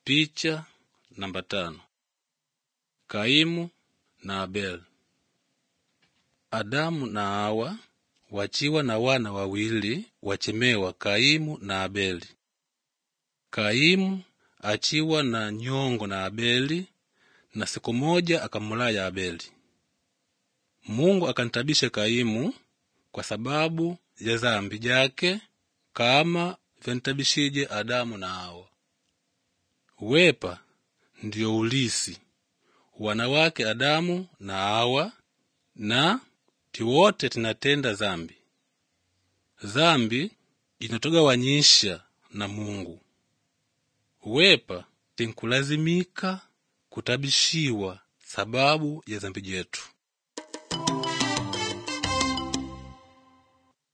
Picha namba tano. Kaimu na Abel. Adamu na Hawa wachiwa na wana wawili wachemewa Kaimu na Abeli. Kaimu achiwa na nyongo na Abeli, na siku moja akamulaya Abeli. Mungu akantabisha Kaimu kwa sababu ya zambi jake kama vyantabishije Adamu na Hawa. Wepa ndio ulisi wanawake Adamu na Hawa, na tiwote tinatenda zambi. Zambi inatugawanyisha na Mungu. Wepa tinkulazimika kutabishiwa sababu ya zambi jetu.